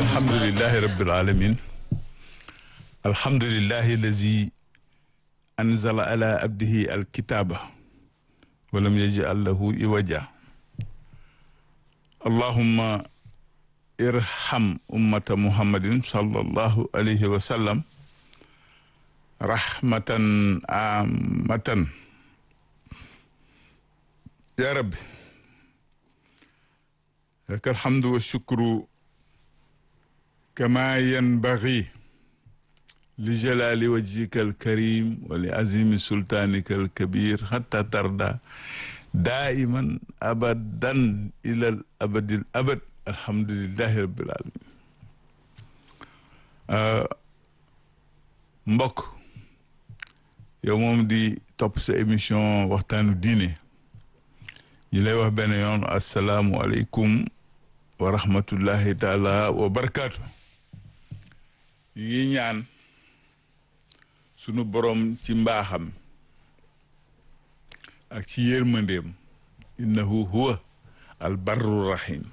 alhamdulilahi rabbil alamin alhamdulilahi allazi anzala ala abdihi alkitaba walam yaj'al lahu iwaja allahumma irham ummata muhammadin sallallahu alayhi wa sallam rahmatan amatan ya rabbi laka alhamdu walshukru kama yanbaghi li jalali wajhika alkarim wa li azimi sultanika alkabir hatta tarda daiman abadan ila al abadil abad alhamdulillahi rabbil alamin mbokk yow moom di topp sa émission waxtaanu diine ñi lay wax benn yoon asalaamu aleykum wa rahmatullahi taala wa barakaatu ñu ngi ñaan sunu borom ci mbaaxam ak ci yërmandeem innahu huwa al barru rahim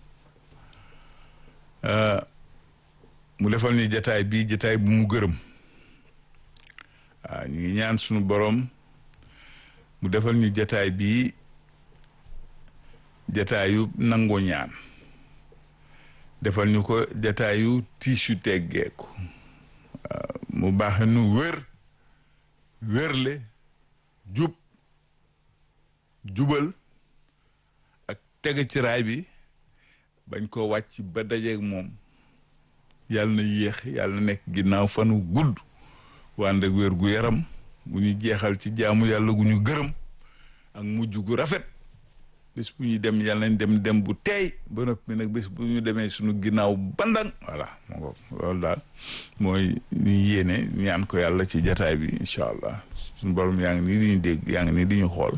mu defal ñu jataay bi jataay bu mu gërëm waaw ñu ngi ñaan sunu borom mu defal ñu jataay bi jataayu nangu ñaan defal ñu ko jataayu tiisu teggeeku mu baaxe nu wér wérle jub jubal ak tege ci raay bi bañ ko wàcc ba dajeeg moom yàlla na yéex yàlla na nekk ginnaaw fanu gudd wànd ak wér gu yaram gu ñu jeexal ci jaamu yàlla gu ñu gërëm ak mujj gu rafet bés bu ñu dem yàlla nañ dem dem bu teey ba noppi nag bés bu ñu demee suñu ginnaaw bandang voilà moo ko loolu daal mooy ñu yéene ñaan ko yàlla ci jataay bi incha allah suñu borom yaa ngi nii di ñu dégg yaa ngi nii di ñu xool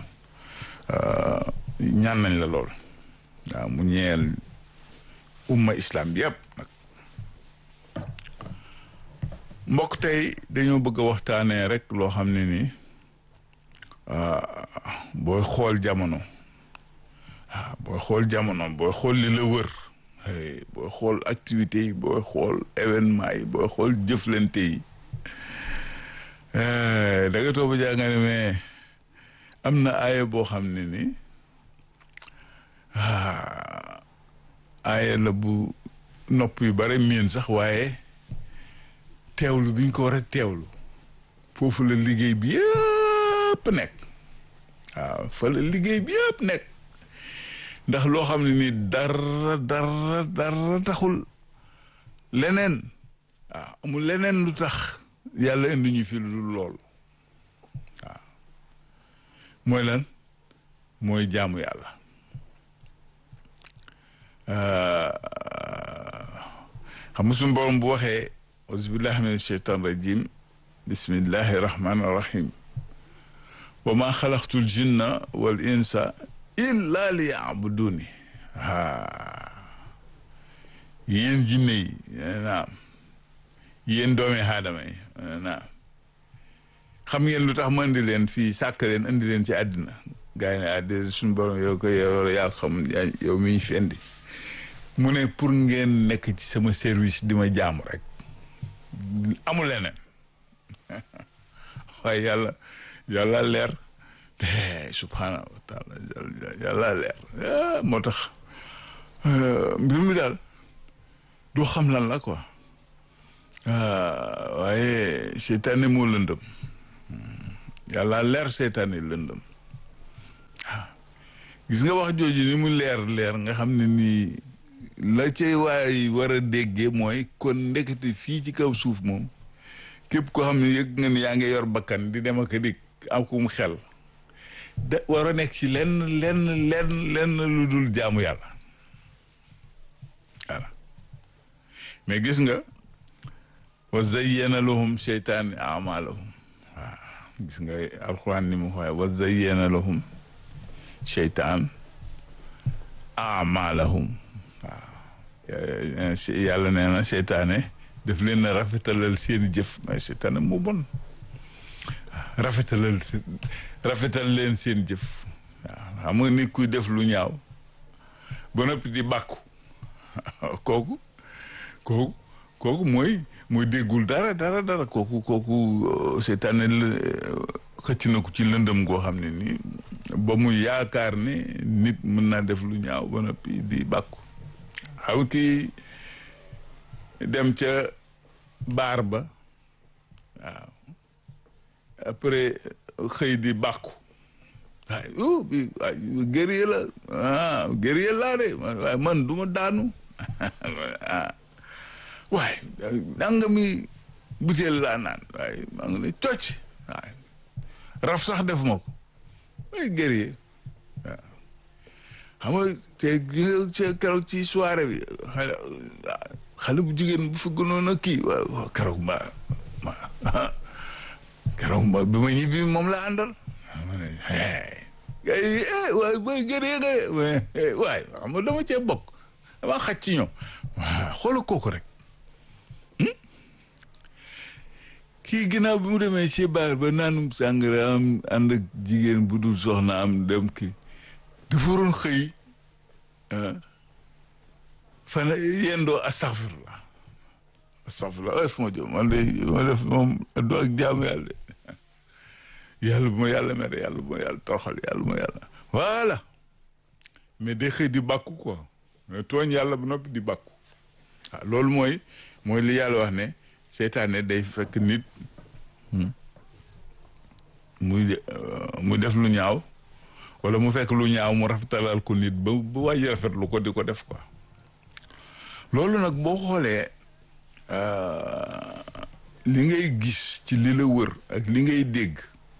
ñaan nañ la lool waaw mu ñeel umma islam bi yëpp nag mbokk tey dañoo bëgg a waxtaanee rek loo xam ne ni booy xool jamono waaw booy xool jamono booy xool li la wër booy xool activité yi booy xool événement yi booy xool jëflante yi da nga toog ba jaa nga ne mais am na aaya boo xam ne ni aaya la bu nopp yu bare miin sax waaye teewlu bi ñu ko war a teewlu foofu la liggéey bi yëpp nekk waaw fa la liggéey bi yëpp nekk ndax loo xam ne ni dara dara dara taxul leneen waaw amul leneen lu tax yàlla indi ñu fi lu lool waaw mooy lan mooy jaamu yàlla xam nga suñu borom bu waxee auzubillahi min sheytan rajim bismillahi rahmani rahim wa ma xalaqtul jinna wal insa illa li yaabuduni aa yéen jinne yi naam yéen doomi aadama yi naam xam ngeen lu tax ma indi leen fii sàkk leen indi leen ci àddina gaa yi ne àddina suñu borom yow ko yow yaa xam yow mi ñu fi indi mu ne pour ngeen nekk ci sama service di ma jaamu rek amul leneen waaye yàlla yàlla leer subhaanahu wa taala yàlla leer moo tax mbir mi daal doo xam lan la quoi waaye seytaane moo lëndëm yàlla leer seytaane lëndëm waaw gis nga wax jooju ni mu leer leer nga xam ne nii la cay waay war a déggee mooy kon ndekete fii ci kaw suuf moom képp koo xam ne yëg nga ni yaa ngi yor bakkan di dem ak a dikk am ku mu xel da war a nekk ci lenn lenn lenn lenn lu dul jaamu yàlla voilà mais gis nga wa zayyana lahum seytaani amalahum waaw gis nga alxuraan ni mu xooye wa zayyana lahum seytaan amalahum waaw yàlla nee na seytaane daf leen a rafetalal seeni jëf mais seytaane moo bon rafetalal rafetal leen seen jëf waaw xam nga nit kuy def lu ñaaw ba noppi di bàkku kooku kooku kooku mooy mooy déggul dara dara dara kooku kooku seytaane la xëcc na ko ci lëndëm goo xam ne nii ba mu yaakaar ne nit mën naa def lu ñaaw ba noppi di bàkku xaw kii dem ca baar ba waaw après xëy di bàkku waaye oh bi waay guerrier la ah guerrier laa de waaye man du ma daanu ah waaye nanga mi butéel laa naan waaye maa ngi ne cocc waaye raf sax def ma ko ay guerrier waaw xam nga te keroog ci soirée bi xale xale bu jigéen bu fi gënoon a kii waaw keroog ma ma keroog ma bi ma ñibbi moom la àndal ma ne hey waay booy guerrier nga de waay xam nga dama cee bokk dama xaj ci ñoom waaw xoola kooku rek kii ginnaaw bi mu demee ci baar ba naanum sàngara am ànd ak jigéen bu dul soxna am dem kii dafa waroon xëy fan yendoo astaxfirullah astaxfirullah ay fu ma jëm man de ma def moom do ak jaamu yàlla de yàlla bu ma yàlla mere yàlla bu ma yàlla toroxal yàlla bu ma yàlla voilà mais day xëy di bàkku quoi mais tooñ yàlla ba noppi di bàkku waaw loolu mooy mooy li yàlla wax ne seytaane day fekk nit muy muy def lu ñaaw wala mu fekk lu ñaaw mu rafetalal ko nit ba ba wàññi rafetlu ko di ko def quoi loolu nag boo xoolee li ngay gis ci li la wër ak li ngay dégg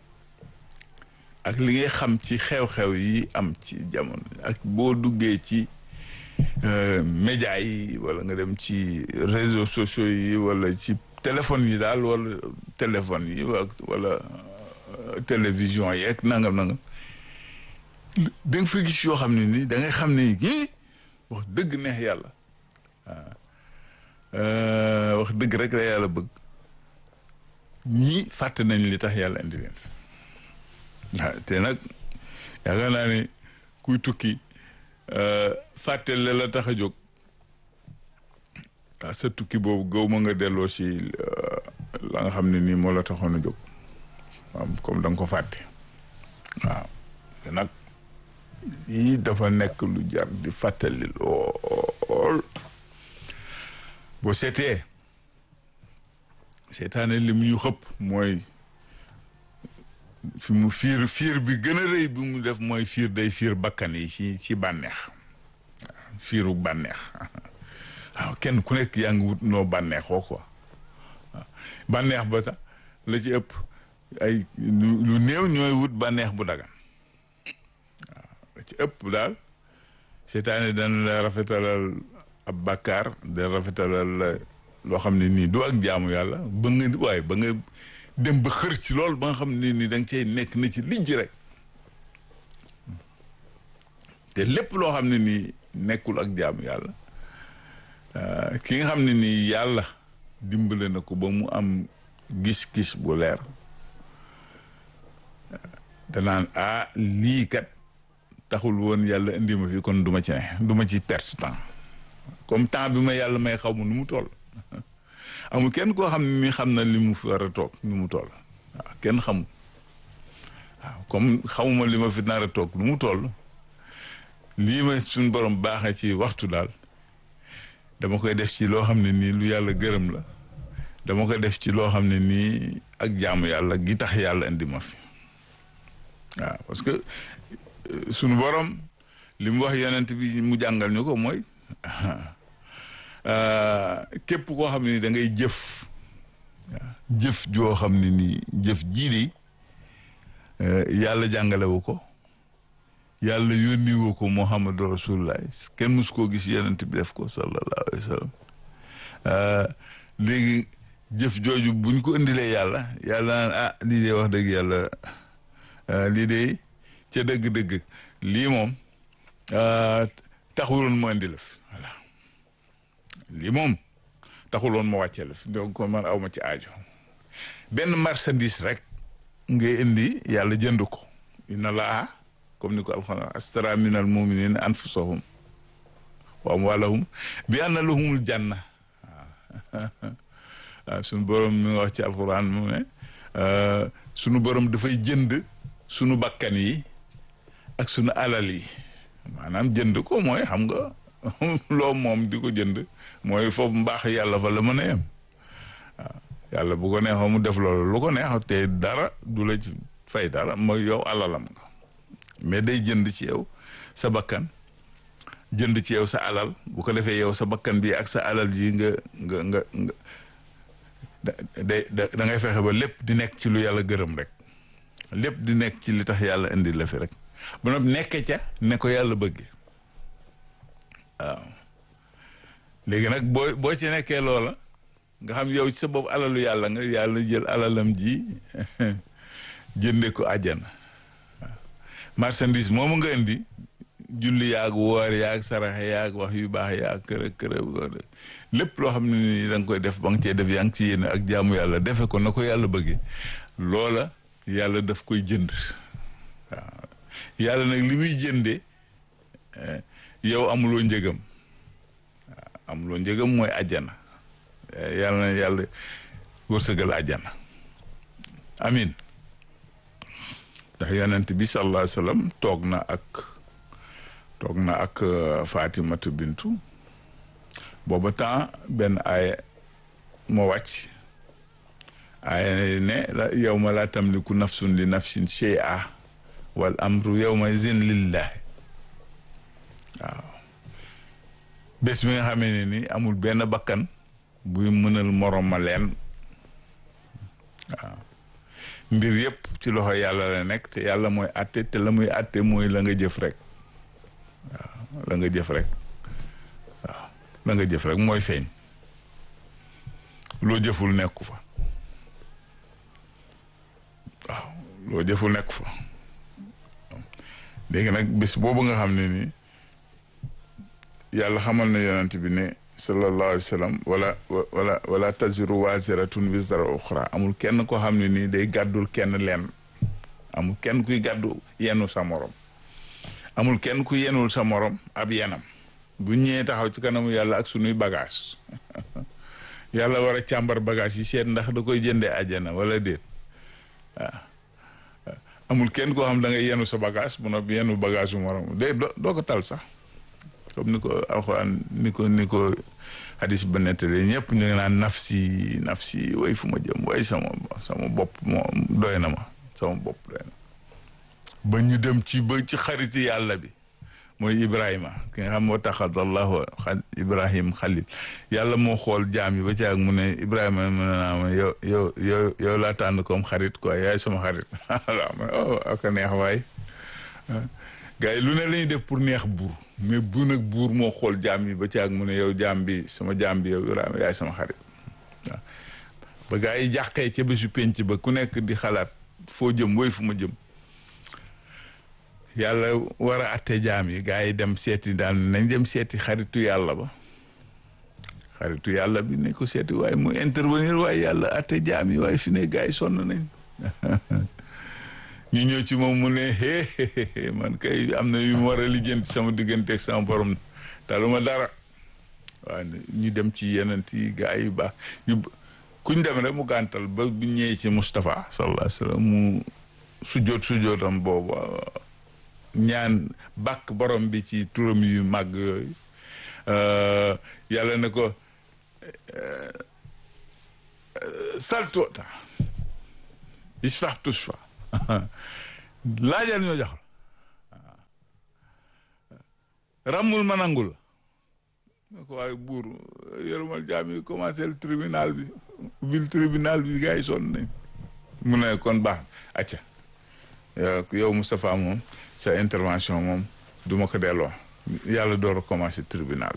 ak li ngay xam ci xew-xew yi am ci jamono ak boo duggee ci média yi wala nga dem ci réseaux sociaux yi wala ci téléphone yi daal wala téléphone yi wala télévision yeeg nangam nangam da nga fa gis yoo xam ne ni da ngay xam ne kii wax dëgg neex yàlla waaw wax dëgg rek la yàlla bëgg ñii fàtte nañ li tax yàlla indi leen waaw te nag yaakaar naa ne kuy tukki fàtte la la tax a jóg waaw sa tukki boobu gaw ma nga delloo si la nga xam ne nii moo la taxoon a jóg waaw comme da nga ko fàtte waaw te nag yii dafa nekk lu jar di fàttali lool boo seetee seetaane li mu ñu xëpp mooy fi mu fiir fiir bi gën a rëy bi mu def mooy fiir day fiir bakkan yi ci ci bànneex waaw fiiru bànneex waaw kenn ku nekk yaa ngi wut noo bànneexoo quoi waaw bànneex ba sax la ci ëpp ay lu néew ñooy wut bànneex bu dagan waaw la ci ëpp daal seetaane dana la rafetalal ab bàkkaar da rafetalal loo xam ne nii du ak jaamu yàlla ba nga waaye ba nga dem ba xër ci lool ba nga xam ne nii da nga cay nekk na ci lijj rek te lépp loo xam ne nii nekkul ak jaamu yàlla ki nga xam ne nii yàlla dimbale na ko ba mu am gis-gis bu leer danaan ah lii kat taxul woon yàlla indi ma fi kon du ma ci ne du ma ci perte temps comme temps bi ma yàlla may xaw ma nu mu toll amul kenn koo xam ne ni xam na li mu fi war a toog nu mu toll waaw kenn xamul waaw comme xamuma li ma fi nar a toog nu mu toll lii ma suñ borom baaxee ci waxtu daal dama koy def ci loo xam ne nii lu yàlla gërëm la dama koy def ci loo xam ne nii ak jaamu yàlla gi tax yàlla indi ma fi waaw parce que suñu borom li mu wax yonent bi mu jàngal ñu ko mooy képp koo xam ne ni da ngay jëf jëf joo xam ne nii jëf jii de yàlla jàngalewu ko yàlla yónniwu ko muhammadu rasulullah kenn mus koo gis yonent bi def ko sallallahu alayhi wa sallam léegi jëf jooju buñ ko indilee yàlla yàlla naan ah lii de wax dëgg yàlla lii de ca dëgg-dëgg lii moom taxuloon ma indi la fi voilà lii moom taxuloon ma wàccee la fi donc man aw ma ci aajo benn marchandise rek ngay indi yàlla jënd ko inna laa comme ni ko alxuraan astara min al muminina anfusahum wa amwalahum bi anna lahumul janna waaw sunu borom mi ngi wax ci alxuraan mu ne sunu borom dafay jënd sunu bakkan yi ak sunu alal yi maanaam jënd ko mooy xam nga loo moom di ko jënd mooy foofu mbaax yàlla fa la mën a yem waaw yàlla bu ko neexoo mu def loolu lu ko neexoo te dara du la ci fay dara mooy yow alalam nga mais day jënd ci yow sa bakkan jënd ci yow sa alal bu ko defee yow sa bakkan bi ak sa alal ji nga nga nga nga da da ngay fexe ba lépp di nekk ci lu yàlla gërëm rek lépp di nekk ci li tax yàlla indi la fi rek ba noppi nekke ca ne ko yàlla bëggee waaw léegi nag boo boo ci nekkee loola nga xam yow ci sa bopp alalu yàlla nga yàlla jël alalam ji jënde ko àjjana waaw marchandise moomu nga indi julli yaag woor yaag saraxe yaag wax yu baax yaag kërë kërë lépp loo xam ne ni da nga koy def ba nga cee def yaa ngi ci yéene ak jaamu yàlla defe ko na ko yàlla bëggee loola yàlla daf koy jënd waaw yàlla nag li muy jëndee yow amuloo njëgam waaw amuloo njëgam mooy àjjana yàlla na yàlla wërsëgal àjjana amin ndax yonent bi sallallahu alayhi wa sallam toog na ak toog na ak Fatimatu Bintu booba temps benn aaya moo wàcc aaya ne la yow ma laa tamliku nafsun li nafsin shay'a wal amru yawma izin lillahi waaw bés bi nga xamee ne ni amul benn bakkan buy mënal morom ma leen waaw mbir yëpp ci loxo yàlla la nekk te yàlla mooy àtte te la muy àtte mooy la nga jëf rek waaw la nga jëf rek waaw la nga jëf rek mooy feeñ loo jëful nekku fa waaw loo jëful nekku fa léegi nag bés boobu nga xam ne ni yàlla xamal na yonent bi ne sallallahu alayhi wa sallam wala wala wala taziru waziratun wizra uxra amul kenn koo xam ne nii day gàddul kenn leen amul kenn kuy gàddu yenu sa morom amul kenn ku yenul sa morom ab yenam bu ñëwee taxaw ci kanamu yàlla ak sunuy bagage yàlla war a càmbar bagage yi seet ndax da koy jëndee àjjana wala déet waaw amul kenn koo xam da ngay yenu sa bagage bu noppi yenu bagage su morom de doo ko tal sax comme ni ko alxuraan ni ko ni ko hadis ba nettali ñëpp ñu ngi naan nafsi nafsi way fu ma jëm way sama sama bopp moo doy na ma sama bopp doy na ba ñu dem ci ba ci xariti yàlla bi mooy Ibrahima ki nga xam moo taxad allahu Ibrahim xalil yàlla moo xool jaam yi ba ci ak mu ne Ibrahima mu ne naa ma yow yow yow yow laa tànn comme xarit quoi yaay sama xarit voilà ma oh ak neex waay gars yi lu ne la ñuy def pour neex buur mais bu nag buur moo xool jaam yi ba ci ak mu ne yow jaam bi sama jaam bi yow Ibrahima yaay sama xarit waaw ba gars yi jàqee ca bésu penc ba ku nekk di xalaat foo jëm woy fu ma jëm yàlla war a atte jaam yi gars yi dem seeti daal nañ dem seeti xaritu yàlla ba xaritu yàlla bi nañ ko seeti waaye mu intervenir waaye yàlla atte jaam yi waaye fi ne gars yi sonn nañ ñu ñëw ci moom mu ne hee man kay am na yu mu war a lijjanti sama digganteeg sama borom taluma dara waaw ñu dem ci yeneen yi gars yi baax ñu kuñ dem rek mu gàntal ba bu ñëwee ci Moustapha sallallahu alayhi wa sallam mu sujjoot sujjootam boobu ñaan bàkk borom bi ci turam yu màgg yooyu yàlla ne ko saltuota isfax tusfa laajal ñoo jox la ràmmul ma nangul la ko waaye buur yërëmal jaam yi commencé le tribunal bi ubbil tribunal bi gars yi sonn nañ mu ne kon baax acca yow Moustapha moom sa intervention moom du ma ko delloo yàlla door a commencé tribunal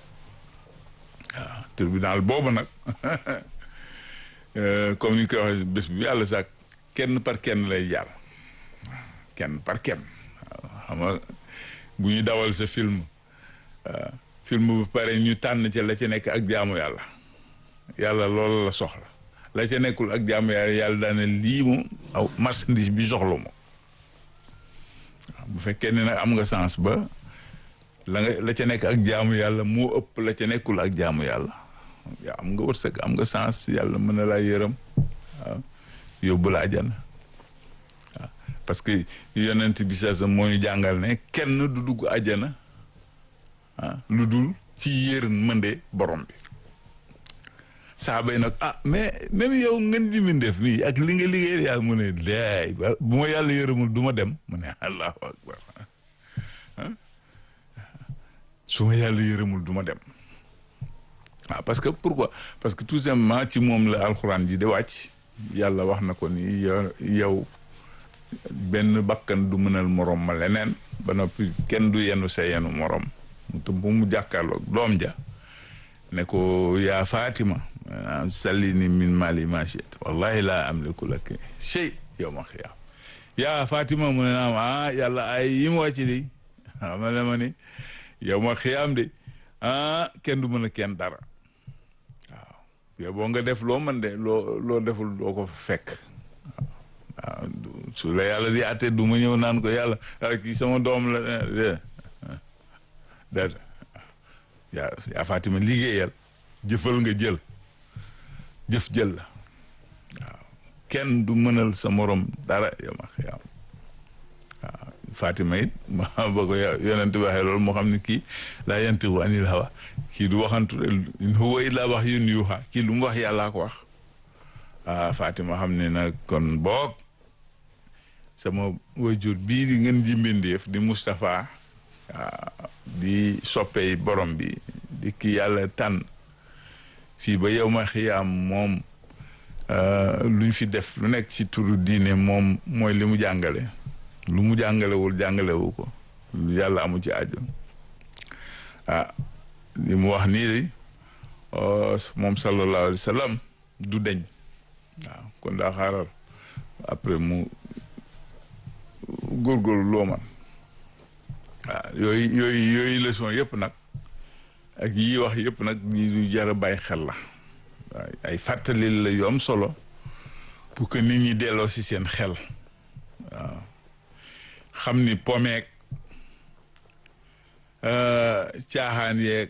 waaw tribunal boobu nag comme ni ñu koy waxee bés bi yàlla sax kenn par kenn lay jaar kenn par kenn xam nga bu ñu dawal sa film film bu pare ñu tànn ca la ca nekk ak jaamu yàlla yàlla loolu la soxla la ca nekkul ak jaamu yàlla yàlla daane lii moom aw marchandise bi soxla moom bu fekkee ne nag am nga sens ba la nga la ca nekk ak jaamu yàlla moo ëpp la ca nekkul ak jaamu yàlla yaa am nga wërsëg am nga sens yàlla mën na laa yërëm waaw yóbbu la àjjana waaw parce que yonent bi sa moo ñu jàngal ne kenn du dugg àjjana ah lu dul ci yërmande borom bi saaba yi nag ah mais même yow ngeen di mindeef nii ak li nga liggéey yàlla mu ne laay ba bu ma yàlla yërëmul du ma dem mu ne allahu akbar su ma yàlla yërëmul du ma dem waaw parce que pourquoi parce que tout simplement ci moom la alxuraan ji di wàcc yàlla wax na ko ni yow benn bakkan du mënal morom ma leneen ba noppi kenn du yenu sa yenu morom mu te bu mu jàkkaarloog doom ja ne ko yaa Fatima salli ni min mali ma shi'ta wallahi laa amliku laka shay yawma xiyaam yaa Fatima mu ne naam ah yàlla ay yi mu wàcc di xama le ma ni yawma xiyaam de ah kenn du mën a kenn dara waaw yow boo nga def loo mën de loo loo deful doo ko fekk waaw su la yàlla di àtte du ma ñëw naan ko yàlla kii sama doom la de de yaa yaa Fatima liggéeyal jëfal nga jël jëf jël la waaw kenn du mënal sa morom dara yow ma xiyaam waaw Fatima it ma ba ko yonent waxee loolu moo xam ne kii laa yantiqu anil hawa kii du waxantu in huwa illaa wahyun yuuhaa kii lu mu wax yàllaa ko wax ah Fatima xam ne nag kon boog sama wajur bii di ngeen ji mbindeef di Moustapha di soppey borom bi di ki yàlla tànn fii ba yow ma xiyaam moom luñ fi def lu nekk ci turu diine moom mooy li mu jàngale lu mu jàngalewul jàngalewu ko lu yàlla amu ci aajo ah li mu wax nii de moom sallallahu alayhi wa sallam du deñ waaw kon daa xaaral après mu góorgóorlu loo man waaw yooyu yooyu yooyu leçon yëpp nag ak yi wax yëpp nag ñu jar a bàyyi xel la waaw ay fàttali la yu am solo pour que nit ñi delloo si seen xel waaw xam ni pomeek caaxaan yeeg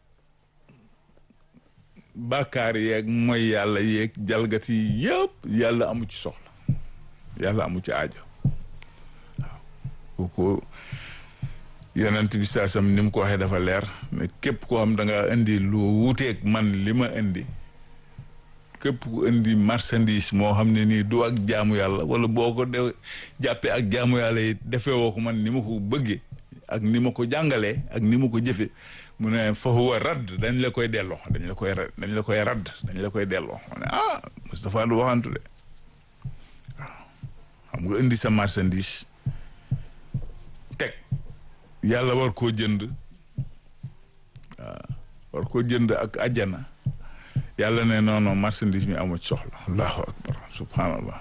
bàkkaar yeeg mooy yàlla yeeg jalgati yëpp yàlla amu ci soxla yàlla amu ci aajo waaw kooku yonent bi saasam ni mu ko waxee dafa leer mais képp koo xam da nga indi lu wuuteeg man li ma indi képp ku indi marchandise moo xam ne nii du ak jaamu yàlla wala boo ko de jàppee ak jaamu yàlla yi defee woo ko man ni ma ko bëggee ak ni ma ko jàngalee ak ni ma ko jëfee mu ne fa huwa radd dañ la koy delloo dañ la koy dañ la koy radd dañ la koy delloo ma ne ah Moustapha du waxantu de waaw xam nga indi sa marchandise teg yàlla war koo jënd waaw war koo jënd ak àjjana yàlla ne non non marchandise mi amu ci soxla allahu akbar subhanallah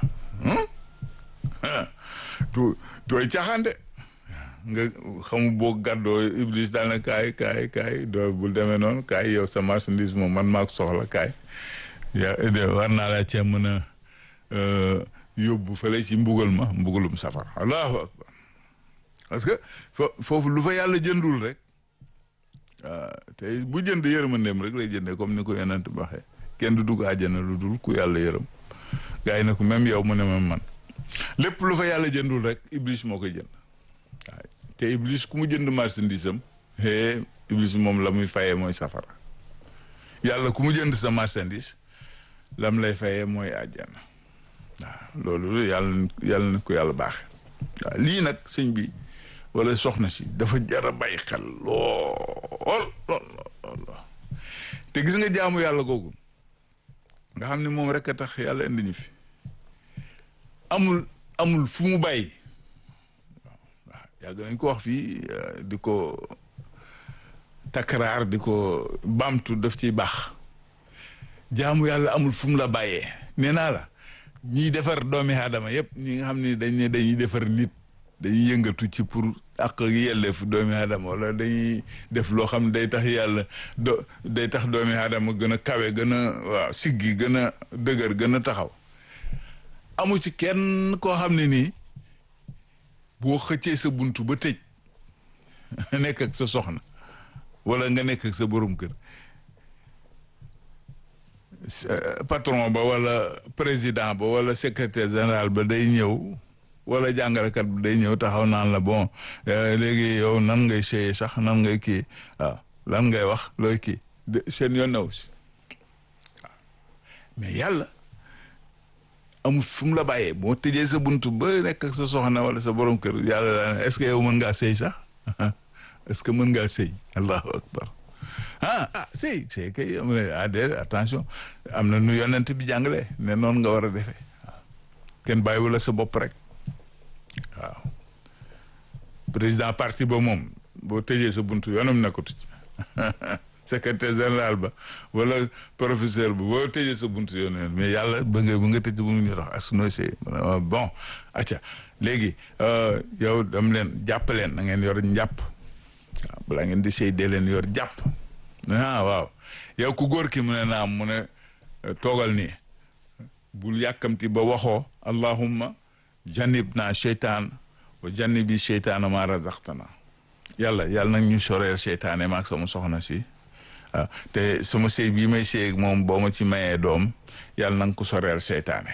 du dooy caaxaan de nga xamu boo gàddoo iblis daal na kaay kaay kaay doo bul demee noonu kaay yow sa marchandise moom man maa ko soxla kaay yaa war naa laa cee mën a yóbbu fële ci mbugal ma mbugalum safara allahu akbar parce que foofu lu fa yàlla jëndul rek te bu jënd yërmandeem rek lay jëndee comme ni ko yonent bi waxee kenn du dugg àjjana lu dul ku yàlla yërëm gars yi ne ko même yow mu ne même man lépp lu fa yàlla jëndul rek iblis moo koy jënd waaw te iblis ku mu jënd marchandise am hee iblis moom la muy fayee mooy safara yàlla ku mu jënd sa marchandise lam lay fayee mooy àjjana waaw loolu yàlla yàlla na ko yàlla baaxe waaw lii nag sëñ bi wala soxna si dafa jar a bàyyi xel lool lool lool te gis nga jaamu yàlla googu nga xam ne moom rek a tax yàlla indi ñu fi amul amul fu mu bàyyi waaw waaw yàgg nañ ko wax fii di ko takkaraar di ko baamtu daf ciy baax jaamu yàlla amul fu mu la bàyyee nee naa la ñiy defar doomi aadama yëpp ñi nga xam ne dañ ne dañuy defar nit dañuy yëngatu ci pour ak yelleef doomi aadama wala dañuy def loo xam ne day tax yàlla do day tax doomi aadama gën a kawe gën a waaw siggi gën a dëgër gën a taxaw amu ci kenn koo xam ne nii boo xëccee sa buntu ba tëj nekk ak sa soxna wala nga nekk ak sa borom kër patron ba wala président ba wala secrétaire général ba day ñëw wala jàngalekat bi day ñëw taxaw naan la bon léegi yow nan ngay séyee sax nan ngay kii waaw lan ngay wax looy kii seen yoon naw si waaw mais yàlla amul fu mu la bàyyee boo tëjee sa buntu ba nekk ak sa soxna wala sa borom kër yàlla daan est-ce que yow mën ngaa sëy sax est-ce que mën ngaa sëy allahu akbar ah ah sëy sëy kay am na ah déedéet attention am na nu yonent bi jàngale ne noonu nga war a defee waaw kenn bàyyiwu la sa bopp rek waaw président parti ba moom boo tëjee sa buntu yoonam nekkatu ci secrétaire général ba wala professeur ba boo tëjee sa buntu yoon mais yàlla ba nga ba nga tëj bu ñu dox as nooy sëy bon acca léegi yow dam leen jàpp leen na ngeen yor njàpp waaw balaa ngeen di sëy dee leen yor jàpp ah waaw yow ku góor ki mu ne naam mu ne toogal nii bul yàkkamti ba waxoo allahumma jannib naa seytaan wa jannibi seytaana ma razaqtana yàlla yàlla nag ñu soreel seytaane maag sama soxna si waaw te sama sëy bii may sëy ak moom boo ma ci mayee doom yàlla na nga ko soreel seytaane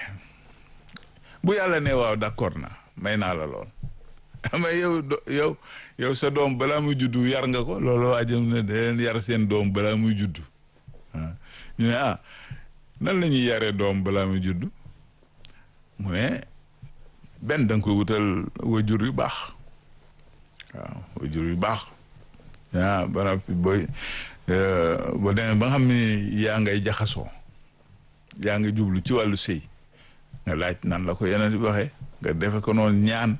bu yàlla ne waaw d'accord na may naa la lool mais yow yow yow sa doom balaa muy juddu yar nga ko loolu waa jëm ne da leen yar seen doom balaa muy juddu ñu ne ah nan la ñuy yaree doom balaa muy juddu mu ne benn da nga koy wutal wajur yu baax waaw wajur yu baax ah ba noppi booy boo demee ba nga xam ne yaa ngay jaxasoo yaa ngi jublu ci wàllu sëy nga laaj nan la ko yeneen di waxee nga defe ko noonu ñaan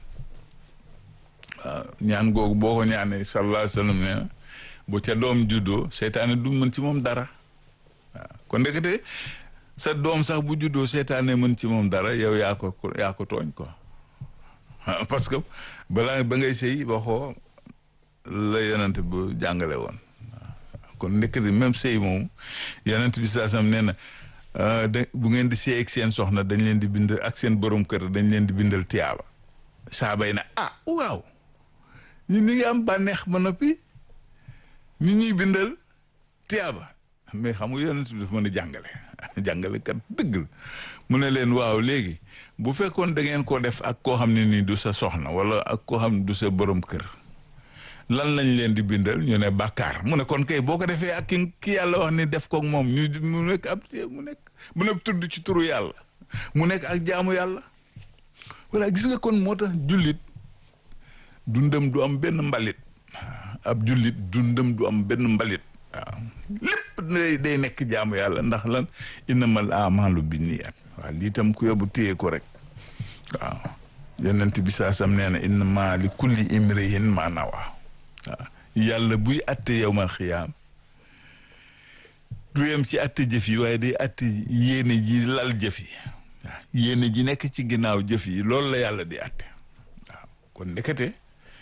waaw ñaan googu boo ko ñaanee sallallahu alayhi wa sallam nee na bu ca doom juddoo seytaane du mën ci moom dara waaw kon ndekete sa doom sax bu juddoo seytaane mën ci moom dara yow yaa ko yaa ko tooñ quoi parce que balaa ba ngay sëy waxoo la yonent bu jàngale woon waaw kon ndekete même sëy moom yonent bi saa sam nee na da bu ngeen di sëy ak seen soxna dañ leen di bind ak seen borom kër dañ leen di bindal tiyaaba saabay na ah waaw ñu ni ngi am bànneex ba noppi ñu ñuy bindal tiyaaba mais xam nga yonent bi dafa mën a jàngale jàngale kat dëgg la mu ne leen waaw léegi bu fekkoon da ngeen ko def ak koo xam ne nii du sa soxna wala ak koo xam ne du sa borom kër lan lañ leen di bindal ñu ne bàkkaar mu ne kon kay boo ko defee ak ki ki yàlla wax ni def koog moom ñu mu nekk ab mu nekk mu nekk tudd ci turu yàlla mu nekk ak jaamu yàlla voilà gis nga kon moo tax jullit dundam du am benn mbalit ab jullit dundam du am benn mbalit waaw lépp day day nekk jaamu yàlla ndax lan innamal amalu binniyat waaw lii tam ku yóbbu téye ko rek waaw yonent bi saa sam nee na innama li kulli imrihin ma nawa waaw yàlla buy atte yowmal xiyaam du yem ci atte jëf yi waaye day atte yéene ji lal jëf yi waaw yéene ji nekk ci ginnaaw jëf yi loolu la yàlla di atte waaw kon ndekete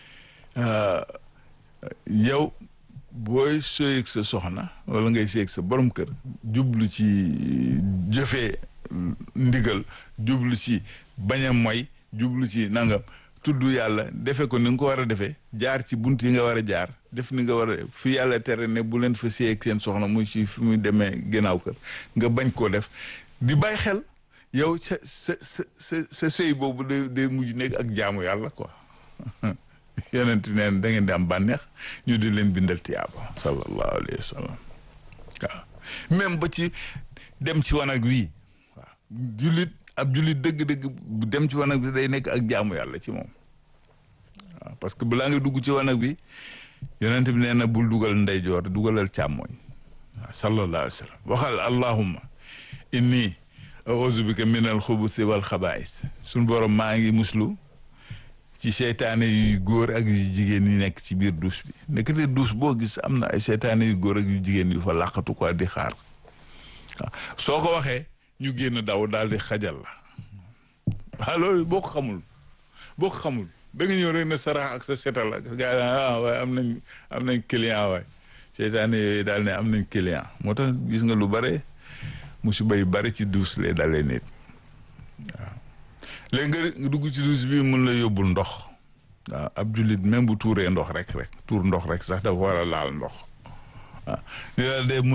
yow booy sëyeeg sa soxna wala ngay sëyeeg sa borom kër jublu ci jëfee ndigal jublu ci bañ a moy jublu ci nangam tudd yàlla defe ko ni nga ko war a defee jaar ci bunt yi nga war a jaar def ni nga war a fi yàlla tere ne bu leen fa sëyeeg seen soxna muy ci fi muy demee ginnaaw kër nga bañ koo def di bàyyi xel yow sa sa sa sa sa sëy boobu day day mujj nekk ak jaamu yàlla quoi yonent neen da ngeen di am bànneex ñu di leen bindal tiyaaba sallallahu alayhi wa sallam waaw même ba ci dem ci wanag wii waaw jullit ab jullit dëgg-dëgg dem ci wanag bi day nekk ak jaamu yàlla ci moom waaw parce que balaa nga dugg ci wanag bi yonent bi nee na bul dugal ndeyjoor dugalal càmmooñ waaw sallallahu alayhi wa sallam waxal allahumma inni auzu bika min al xubusi wal xabaais suñ borom maa ngi muslu ci seytaane yu góor ak yu jigéen yi nekk ci biir douche bi nekkate douche boo gis am na ay seytaane yu góor ak yu jigéen yu fa làqatu quoi di xaar waaw soo ko waxee ñu génn daw daal di xajal la waaw loolu boo ko xamul boo ko xamul da nga ñëw rek na sarax ak sa setal ak gaa ah waaye am nañ am nañ client waay seytaane yooyu daal ne am nañ client moo tax gis nga lu bare musiba yu bare ci douche lay dalee nit waaw léegi nga dugg ci douche bi mun la yóbbul ndox waaw ab jullit même bu tuuree ndox rek rek tuur ndox rek sax dafa war a laal ndox waaw li daal de mu ne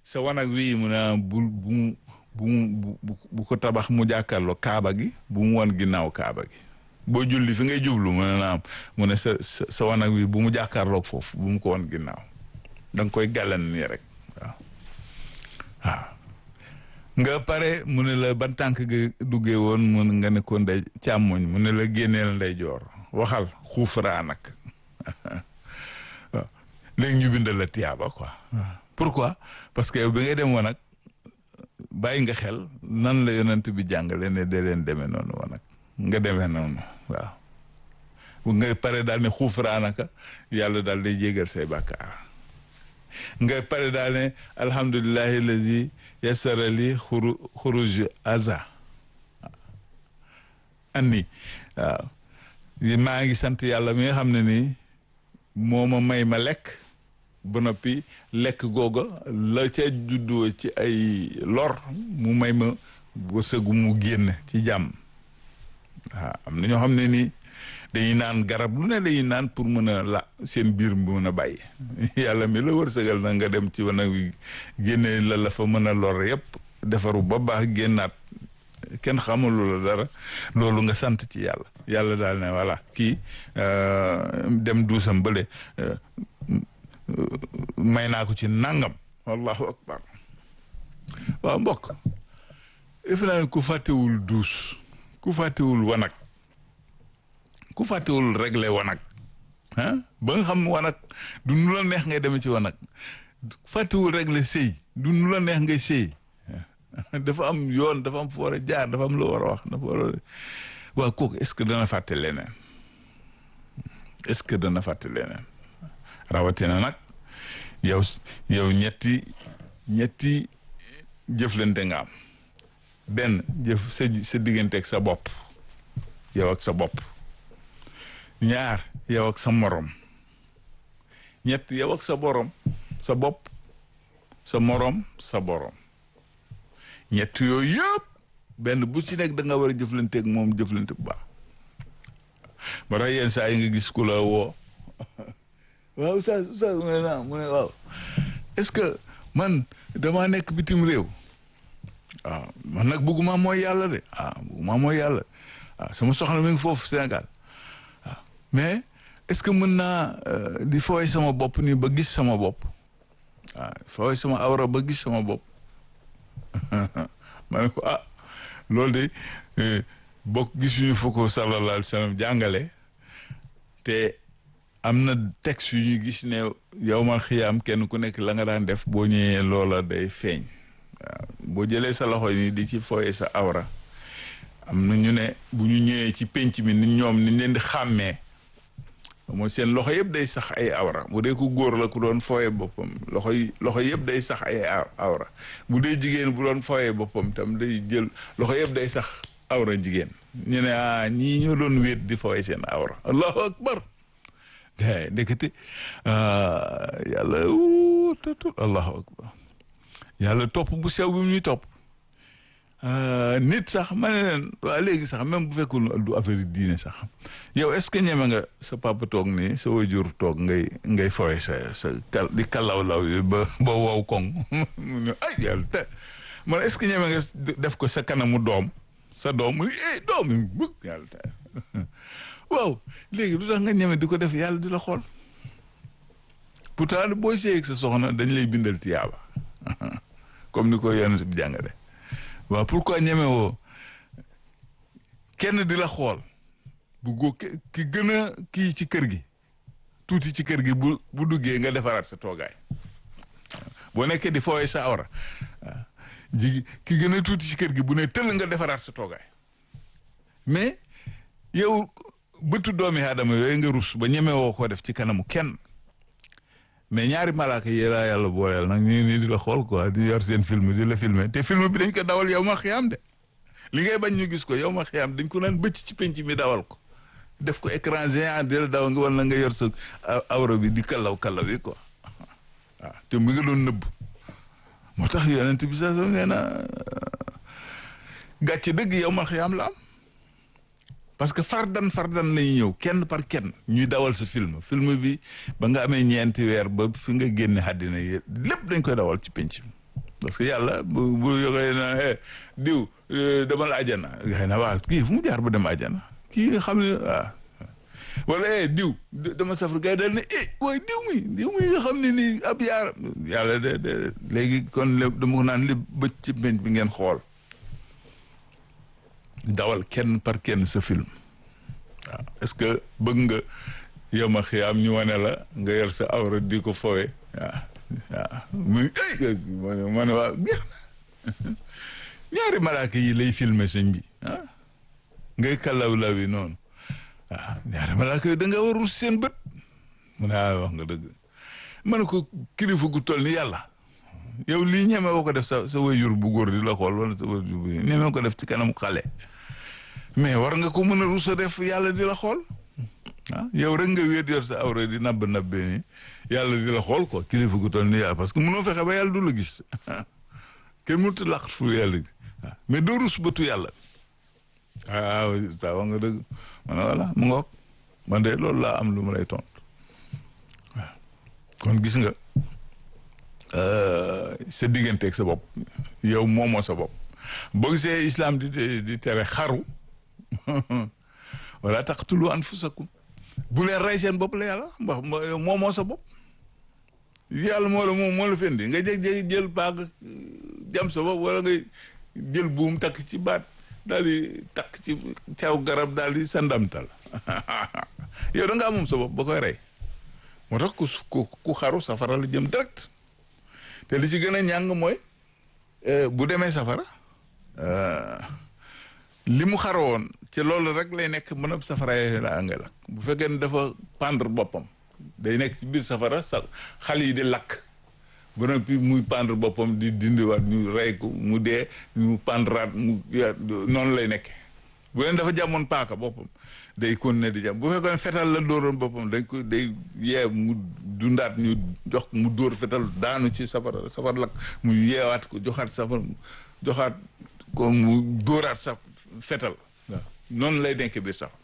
sa wanag wii mu ne bul bu bu bu bu ko tabax mu jàkkaarloo kaaba gi bu mu wan ginnaaw kaaba gi boo julli fi ngay jublu mu ne naam mu ne sa sa sa wanag wi bu mu jàkkaarloog foofu bu mu ko wan ginnaaw da nga koy gàllan nii rek waaw waaw nga pare mu ne la ban tànk ga duggee woon mun nga ne ko ndey càmmoñ mu ne la génneel ndey joor waxal xuufaraa nag waaw léegi ñu bindal la tiyaaba quoi pourquoi parce que yow bi ngay dem woon nag bàyyi nga xel nan la yonent bi jàngale ne de leen demee noonu woon nag nga demee noonu waaw bu nga pare daal ne xuufaraa naka yàlla daal day jégal say bàkkaar nga pare daal ne alhamdulillahi lazi yassara li xuru xuruj aza anni waaw maa ngi sant yàlla mi nga xam ne nii moo ma may ma lekk ba noppi lekk googa la ca juddoo ci ay lor mu may ma wërsëgu mu génn ci jàmm waaw am na ñoo xam ne nii dañuy naan garab lu ne dañuy naan pour mën a la seen biir mën a bàyyi yàlla mi la wërsëgal na nga dem ci wana wi génne la la fa mën a lor yépp defaru ba baax génnaat kenn xamulu la dara loolu nga sant ci yàlla yàlla daal ne voilà kii dem duusam bële may naa ko ci nangam wallahu akbar waaw mbokk defe naa ne ku fàttewul duus ku fàttewul wanag ku fàttewul réglé wanag ah ba nga xam wanag du nu la neex ngay demee ci wanag fàttewul réglé sëy du nu la neex ngay sëy dafa am yoon dafa am fu war a jaar dafa am loo war a wax dafa war a waaw kooku est-ce que dana fàtte leneen est-ce que dana fàtte leneen rawatina nag yow yow ñetti ñetti jëflante nga am benn jëf sa sa diggante ak sa bopp yow ak sa bopp ñaar yow ak sa morom ñett yow ak sa borom sa bopp sa morom sa borom ñett yooyu yëpp benn bu ci nekk da nga war a jëflanteeg moom jëflante bu baax ba tax yenn saa yi nga gis ku la woo waaw oustaz oustaz mu ne naa mu ne waaw est-ce que man damaa nekk bitim réew waaw man nag bëgguma mooy yàlla de ah bëgguma mooy yàlla waaw sama soxna mi ngi foofu Sénégal waaw mais est-ce que mën naa di fooy sama bopp nii ba gis sama bopp waaw fooy sama awra ba gis sama bopp ma ne ko ah loolu de bokk gisuñu fa ko sallallahu alayhi wa sallam jàngale te am na texte yu ñu gis ne yow ma xiyaam kenn ku nekk la nga daan def boo ñëwee loola day feeñ waaw boo jëlee sa loxo ni di ci fooye sa awra am na ñu ne bu ñu ñëwee ci penc mi ni ñoom ni leen di xàmmee mooy seen loxo yëpp day sax ay awra bu dee ku góor la ku doon fooye boppam loxo yi loxo yëpp day sax ay awra bu dee jigéen bu doon fooye boppam tam day jël loxo yëpp day sax awra jigéen ñu ne ah ñii ñoo doon wéet di fooye seen awra allahu akbar de ndekete yàlla tut allahu akbar yàlla topp bu sew bi mu ñuy topp nit sax ma ne leen waa léegi sax même bu fekkul du affaire diine sax yow est-ce que ñeme nga sa papa toog nii sa wajur toog ngay ngay fowe sa sa kal di kalaw-law yi ba ba wow koŋ mu ne ay yàlla te man est-ce que ñeme nga def ko sa kanamu doom sa doom mu ne eh doom yi bëgg yàlla te waaw léegi lu tax nga ñeme di ko def yàlla di la xool pourtant boo seeg sa soxna dañ lay bindal tiyaaba comme ni ko yonent bi jàngale waaw pourquoi ñeme woo kenn di la xool bu góo ki gën a kii ci kër gi tuuti ci kër gi bu bu duggee nga defaraat sa toogaay boo nekkee di fooye sa awra ji ki gën a tuuti ci kër gi bu ne tëll nga defaraat sa toogaay mais yow bëtu doomi aadama yooyu nga rus ba ñeme woo ko def ci kanamu kenn mais ñaari malaaka yi laa yàlla booleel nag ñu nii di la xool quoi di yor seen film di la filmer te film bi dañ ko dawal yow ma xiyaam de li ngay bañ ñu gis ko yow ma xiyaam dañ ko naan bëcc ci penc mi dawal ko def ko écran géant di la daw nga wala nga yor sa awra bi di kallaw kallaw yi quoi waaw te mu nga doon nëbb moo tax yonent bi sax nee na gàcce dëgg yow ma xiyaam la am parce que fardan fardan lañuy ñëw kenn par kenn ñuy dawal sa film film bi ba nga amee ñeenti weer ba fi nga génne àddina yi lépp dañ koy dawal ci penc bi parce que yàlla bu bu yoxee na diw demal àjjana gars yi na waaw kii fu mu jaar ba dem àjjana kii nga xam ne waaw wala eh diw dama safar gars yi daal ne eh waaye diw mi diw mi nga xam ne nii ab yaaram yàlla de de léegi kon dama ko naan li bëcc ci benn bi ngeen xool dawal kenn par kenn sa film waaw est-ce que bëgg nga yema xiyaam ñu wane la nga yor sa awra di ko fowe waaw waaw muy ay ma ne waaw ñaari malaaka yi lay filmer sëñ bi ah ngay kalaw law yi noonu waaw ñaari malaaka yi da nga warul seen bët mu ne ah wax nga dëgg ma ne ko kilifa gu toll ni yàlla yow lii ñeme woo ko def sa sa wayjur bu góor di la xool wala sa wayjur bu ñeme ko def ci kanam xale mais war nga ko mën a rusa def yàlla di la xool ah yow rek nga wéet yor sa awra di nabb nabbee ni yàlla di la xool quoi kilifa gu toll ni yàlla parce que mënoo fexe ba yàlla du la gis kenn mënut a làqat fu yàlla gi waaw mais doo rus bëtu yàlla waaw saa wax nga dëgg ma ne voilà mu ngoog man de loolu laa am lu ma lay tontu waaw kon gis nga sa digganteeg sa bopp yow moomoo sa bopp boo gisee islam di di tere xaru wala taqtulu anfusakum bu leen rey seen bopp la yàlla mbax moomoo sa bopp yàlla moo la moom moo la fendi nga jeg-jeg jël paak jam sa bopp wala ngay jël buum takk ci baat daal di takk ci caw garab daal di sandamtal yow da ngaa moom sa bopp ba koy rey moo tax ku ku xaru safara la jëm direct te li ci gën a ñàng mooy bu demee safara li mu xaroon ci loolu rek lay nekk mën a safara la ngay lakk bu fekkee ne dafa pendre boppam day nekk ci biir safara sa xal yi di lakk ba noppi muy pendre boppam di dindiwaat ñu rey ko mu dee ñu pendraat mu noonu lay nekke bu leen dafa jàmmoon paaka boppam day continuer di jàmm bu fekkoon fetal la dóoroon boppam dañ ko day yee mu dundaat ñu jox mu dóor fetal daanu ci safara safar lakk mu yeewaat ko joxaat safara joxaat ko mu dóoraat sa fetal waaw noonu lay nekk biir safara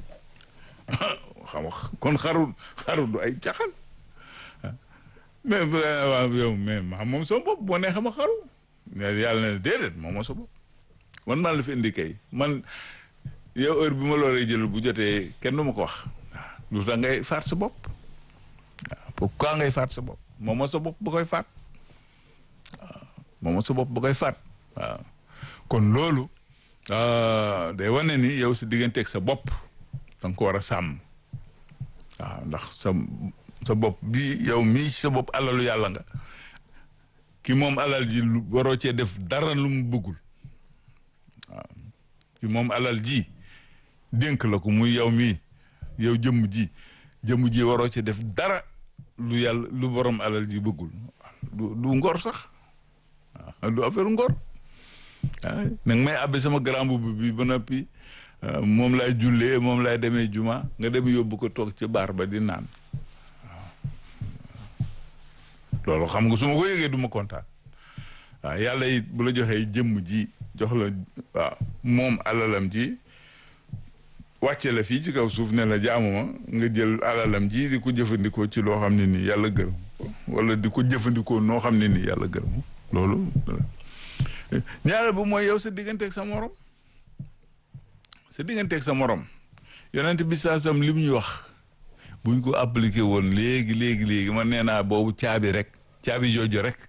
xam kon xaru xaru du ay caxal mais waaw yow mais ma moom sama bopp boo nee xam a xaru mais yàlla ne déedéet moom moo sa bopp man maa la fi indi kay man yow heure bi ma loolee jël bu jotee kenn du ma ko wax waaw lu tax ngay faat sa bopp waaw pourquoi ngay faat sa bopp moom moo sa bopp ba koy faat waaw moom moo sa bopp ba koy faat waaw kon loolu day wane ni yow sa digganteeg sa bopp da nga ko war a sàmm waaw ndax sa sa bopp bii yow mii sa bopp alalu yàlla nga ki moom alal ji lu waroo cee def dara lu mu bëggul waaw ki moom alal ji dénk la ko muy yow mii yow jëmm ji jëmm ji waroo cee def dara lu yàlla lu borom alal ji bëggul du du ngor sax waaw du affaire ngor waaw nag may abbe sama grand boubou bi ba noppi moom lay jullee moom lay demee juma nga dem yóbbu ko toog ci baar ba di naan waaw loolu xam nga su ma ko yëgee du ma kontaan waaw yàlla it bu la joxee jëmm ji jox la waaw moom alalam ji wàcce la fii ci kaw suuf ne la jaamuma nga jël alalam ji di ko jëfandikoo ci loo xam ne nii yàlla gërëm wala di ko jëfandikoo noo xam ne nii yàlla gërëm loolu ñaareel bu mooy yow sa digganteeg sa morom sa digganteeg sa morom yonent bi saa sam li mu ñu wax buñ ko appliqué woon léegi léegi léegi man nee naa boobu caabi rek caabi jooju rek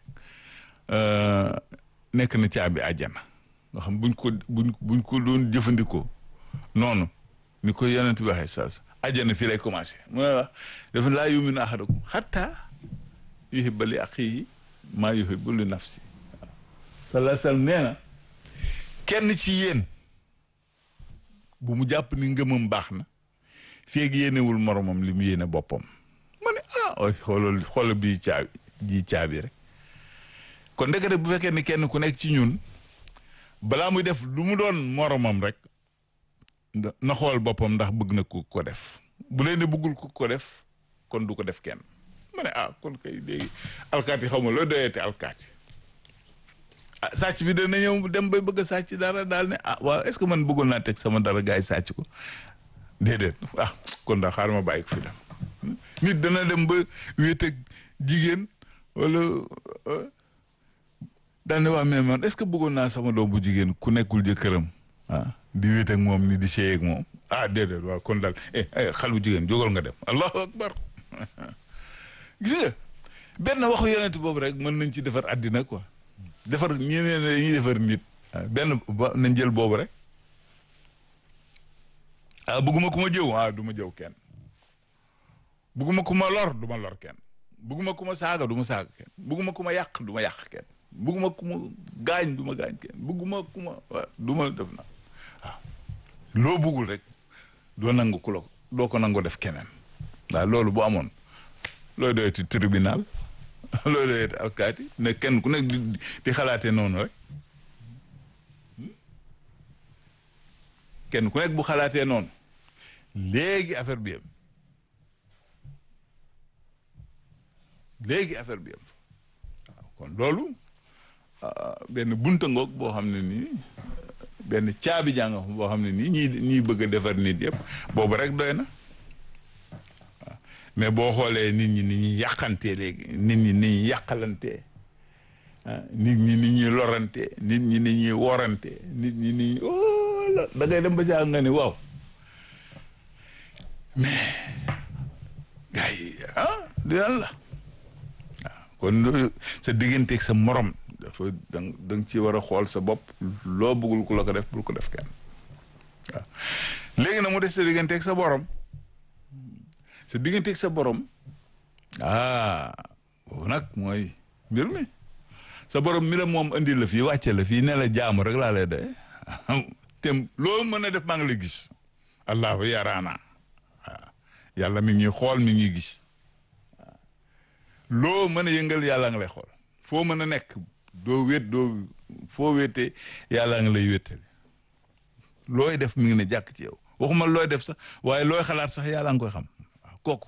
nekk na caabi àjjana nga xam buñ ko buñ buñ ko doon jëfandikoo noonu ni ko yonent bi waxee saa sa àjjana fii lay commencé mu ne la dafa laa yuminu ahadakum hatta yuhibba li axiihi maa yuhibbu li nafsi sallallahu alayhi wasallam nee na kenn ci yéen bu mu jàpp ni ngëmam baax na feeg yéenewul moromam li mu yéene boppam ma ne ah oy xoolal xoolal bii caabi ji caabi rek kon ndekete bu fekkee ni kenn ku nekk ci ñun balaa muy def lu mu doon moromam rek na xool boppam ndax bëgg na ku ko def bu leen ne bëggul ku ko def kon du ko def kenn ma ne ah kon kay léegi alkaati xaw ma loo doyeete alkaati ah sàcc bi dana ñëw dem bay bëgg a sàcc dara daal ne ah waaw est-ce que man bëggoon naa teg sama dara gars yi sàcc ko déedéet ah kon daal xaaral ma bàyyi ko fi dem nit dana dem ba wéet ak jigéen wala daal ne waa mais man est-ce que bëggoon naa sama doom bu jigéen ku nekkul jëkkëram ah di wéet ak moom ni di séy ak moom ah déedéet waaw kon daal eh xal bu jigéen jógal nga dem allahu akbar gis nga benn waxu yonent boobu rek mën nañ ci defar àddina quoi defar ñeneen ñuy defar nit benn ba nañ jël boobu rek ah bëgguma ku ma jëw ah du ma jëw kenn bëgguma ku ma lor du ma lor kenn bëgguma ku ma saaga du ma saaga kenn bëgguma ku ma yàq du ma yàq kenn bëgguma ku ma gaañ du ma gaañ kenn bëgguma ku ma du ma def na waaw loo bëggul rek doo nangu ku la ko doo ko nangu def keneen waaw loolu bu amoon looy doyati tribunal looy doyati alkaati ne kenn ku nekk di di xalaatee noonu rek kenn ku nekk bu xalaatee noonu léegi affaire bi yem léegi affaire bi yem waaw kon loolu benn bunta ngoog boo xam ne nii benn caabi jàng boo xam ne nii ñii ñii bëgg a defar nit yëpp boobu rek doy na waaw mais boo xoolee nit ñi ni ñuy yàqantee léegi nit ñi ni ñuy yàqalantee nit ñi ni ñuy lorante nit ñi ni ñuy worante nit ñi ni oh la da ngay dem ba jàng nga ni waaw mais gars yi ah du yàlla waaw kon sa digganteeg sa morom dafa da da nga ci war a xool sa bopp loo bëggul ku la ko def bul ko def kenn waaw léegi nag mu des sa digganteeg sa borom sa digganteeg sa borom ah boobu nag mooy mbir mi sa borom mi la moom indi la fii wàcce la fii ne la jaamu rek laa lay doy te loo mën a def maa ngi lay gis allahu yaraana waaw yàlla mi ngi ñuy xool mi ngi ñuy gis waaw loo mën a yëngal yàlla nga lay xool foo mën a nekk doo wét doo foo wéetee yàlla nga lay wéttali looy def mi ngi ne jàkk ci yow waxuma looy def sax waaye looy xalaat sax yàlla nga koy xam waaw kooku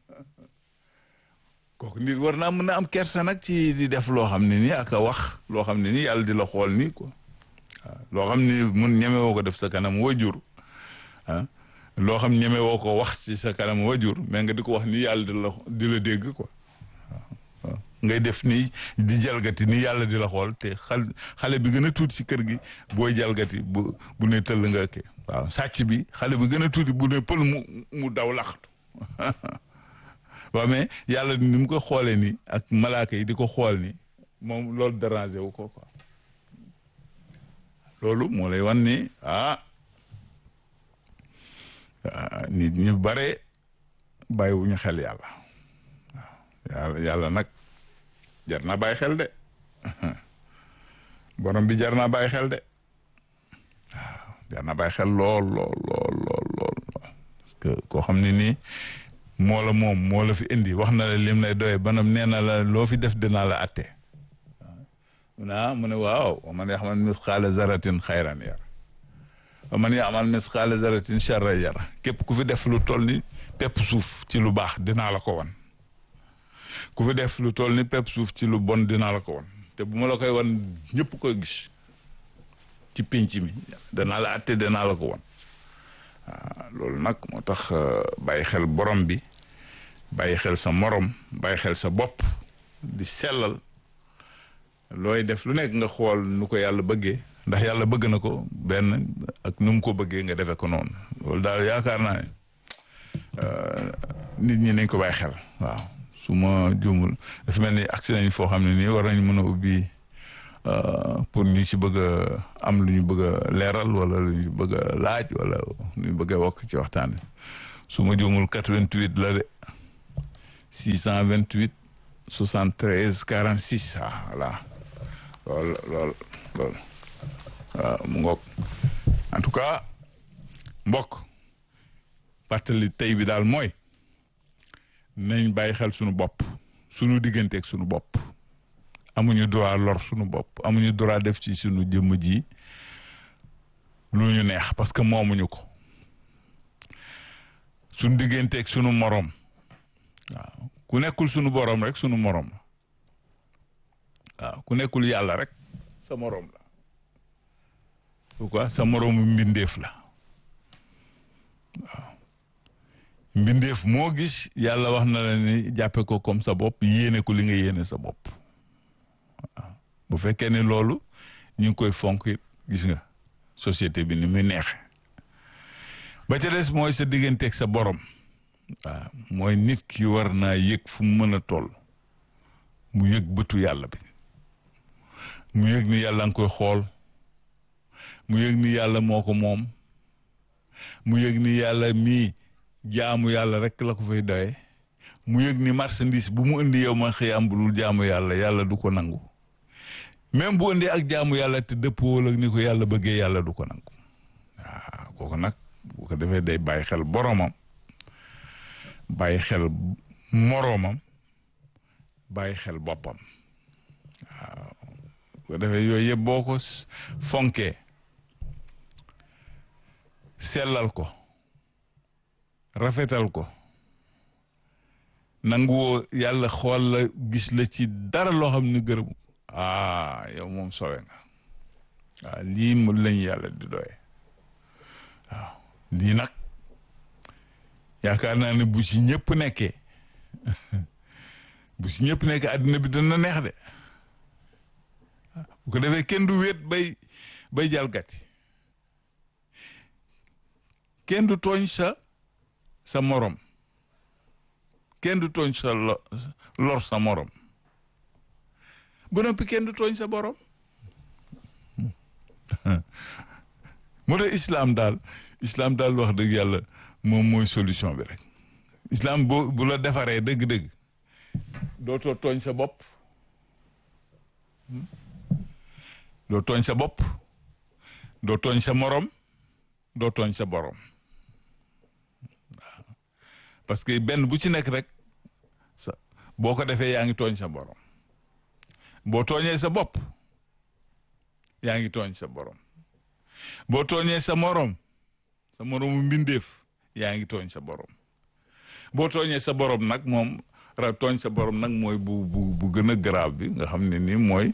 kooku nit war naa mën a am kersa nag ci di def loo xam ne nii ak a wax loo xam ne nii yàlla di la xool nii quoi waaw loo xam ni mun ñeme woo ko def sa kanam wajur ah loo xam ñeme woo ko wax ci sa kanam wajur mais nga di ko wax nii yàlla di la di la dégg quoi waaw ngay def nii di jalgati nii yàlla di la xool te xal xale bi gën a tuuti ci kër gi booy jalgati bu bu ne tëll nga ke waaw sàcc bi xale bi gën a tuuti bu ne pël mu mu daw laxtu waaw mais yàlla ni mu ko xoolee nii ak malaaka yi di ko xool ni moom loolu dérangé wu ko quoi loolu moo lay wan ni ah nit ñu bare bàyyiwuñu xel yàlla waaw yàlla yàlla nag jar naa bàyyi xel de borom bi jar naa bàyyi xel de waaw jar naa bàyyi xel lool lool lool lool lool parce que koo xam ne nii moo la moom moo la fi indi wax na la lim lay doye banam nee na la loo fi def dinaa la atte naa mu ne waaw wa man yaxmal misqaala zaratin xayran yara wa man yaxmal misqaala zaratin charra yara képp ku fi def lu toll ni pepp suuf ci lu baax dinaa la ko wan ku fi def lu toll ni pepp suuf ci lu bon dinaa la ko wan te bu ma la koy wan ñëpp koy gis ci pénc mi danaa la atte danaa la ko wan waaw loolu nag moo tax bàyyi xel borom bi bàyyi xel sa morom bàyyi xel sa bopp di sellal looy def lu nekk nga xool nu ko yàlla bëggee ndax yàlla bëgg na ko benn ak nu mu ko bëggee nga defee ko noonu loolu daal yaakaar naa ne nit ñi nañ ko bàyyi xel waaw su ma juumul dafa mel ni agsi nañ foo xam ne nii war nañ mën a ubbi pour ñu ci bëgg a am lu ñu bëgg a leeral wala lu ñu bëgg a laaj wala lu ñu bëgg a wokk ci waxtaan wi su ma juumul 88 la de 628 73 46 ah voilà lool lool lool waaw mu ngoog en tout cas mbokk fàttali tey bi daal mooy nañ bàyyi xel sunu bopp sunu digganteeg sunu bopp amuñu droit lor sunu bopp amuñu droit def ci sunu jëmm ji lu ñu neex parce que moomuñu ko sunu digganteeg sunu moroom waaw ku nekkul sunu boroom rek sunu moroom la waaw ku nekkul yàlla rek sa moroom la pourquoi sa moroomu mbindeef la waaw mbindeef moo gis yàlla wax na la ni jàppe ko comme sa bopp yéene ko li nga yéene sa bopp waaw bu fekkee ne loolu ñu ngi koy fonk it gis nga société bi ni muy neexe ba ca des mooy sa digganteeg sa borom waaw mooy nit ki war naa yëg fu mu mën a toll mu yëg bëtu yàlla bi mu yëg ni yàlla nga koy xool mu yëg ni yàlla moo ko moom mu yëg ni yàlla mii jaamu yàlla rek la ko fay doye mu yëg ni marchandise bu mu indi yow ma xëyam bu dul jaamu yàlla yàlla du ko nangu même bu indee ak jaamu yàlla te dëppoo ak ni ko yàlla bëggee yàlla du ko nangu waaw kooku nag bu ko defee day bàyyi xel boromam bàyyi xel moroomam bàyyi xel boppam waaw bu ko defee yooyu yëpp boo ko fonkee sellal ko rafetal ko nanguwoo yàlla xool la gis la ci dara loo xam ne gërëm ah yow moom sowe nga waaw lii mu lañ yàlla di doye waaw lii nag yaakaar naa ne bu ci ñëpp nekkee bu ci ñëpp nekkee àddina bi dana neex de bu ko defee kenn du wéet bay bay jalgati kenn du tooñ sa sa morom kenn du tooñ sa lor sa morom ba noppi kenn du tooñ sa borom moo tax islam daal islam daal wax dëgg yàlla moom mooy solution bi rek islam boo bu la defaree dëgg-dëgg dootoo tooñ sa bopp doo tooñ sa bopp doo tooñ sa morom doo tooñ sa borom waaw parce que benn bu ci nekk rek sa boo ko defee yaa ngi tooñ sa borom boo tooñee sa bopp yaa ngi tooñ sa borom boo tooñee sa morom sa moromu mbindeef yaa ngi tooñ sa borom boo tooñee sa borom nag moom ra tooñ sa borom nag mooy bu bu bu gën a grave bi nga xam ne ni mooy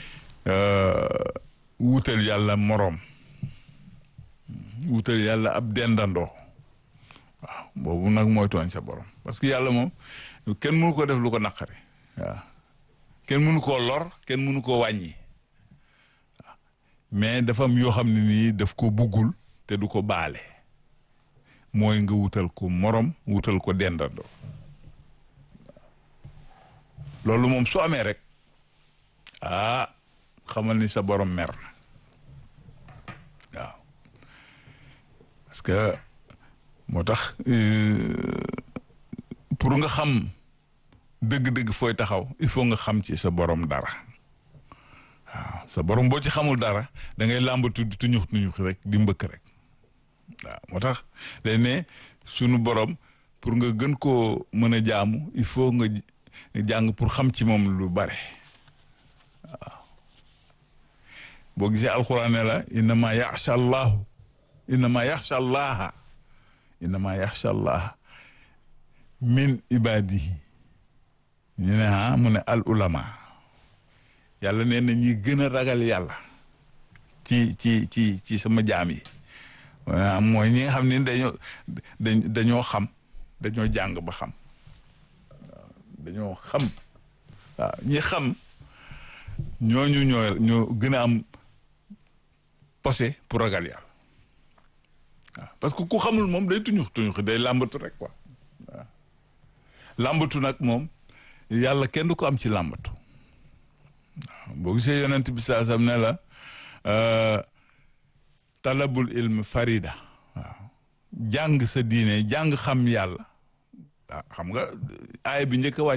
wuutal yàlla moroom wuutal yàlla ab dendandoo waaw boobu nag mooy tooñ sa borom parce que yàlla moom kenn mënu ko def lu ko naqari waaw kenn mënu koo lor kenn mënu koo wàññi waaw mais dafa am yoo xam ne nii daf ko buggul te du ko baale mooy nga wutal ko morom wutal ko dendandoo loolu moom su amee rek ah xamal ni sa borom mer na waaw parce que moo tax pour nga xam dëgg-dëgg fooy taxaw il faut nga xam ci sa borom dara waaw sa borom boo ci xamul dara da ngay làmbatu di tuñux tuñux rek di mbëkk rek waaw moo tax day ne sunu borom pour nga gën koo mën a jaamu il faut nga jàng pour xam ci moom lu bare waaw boo gisee alxuraan ne la innama yaxsha allahu innama yaxsha allaha innama yaxsha allaha min ibadihi ñu ne ah mu ne al ulama yàlla nee na ñi gën a ragal yàlla ci ci ci ci sama jaam yi mooy ñi nga xam ne dañoo dañoo xam dañoo jàng ba xam waaw dañoo xam waaw ñi xam ñooñu ñoo ñoo gën a am posé pour ragal yàlla waaw parce que ku xamul moom day tuñux tuñux day làmbatu rek quoi waaw làmbatu nag moom yàlla kenn du ko am ci làmbatu waaw boo gisee yonent bi saa sam ne la talabul ilm farida waaw jàng sa diine jàng xam yàlla waaw xam nga aaya bi njëkk a wàcc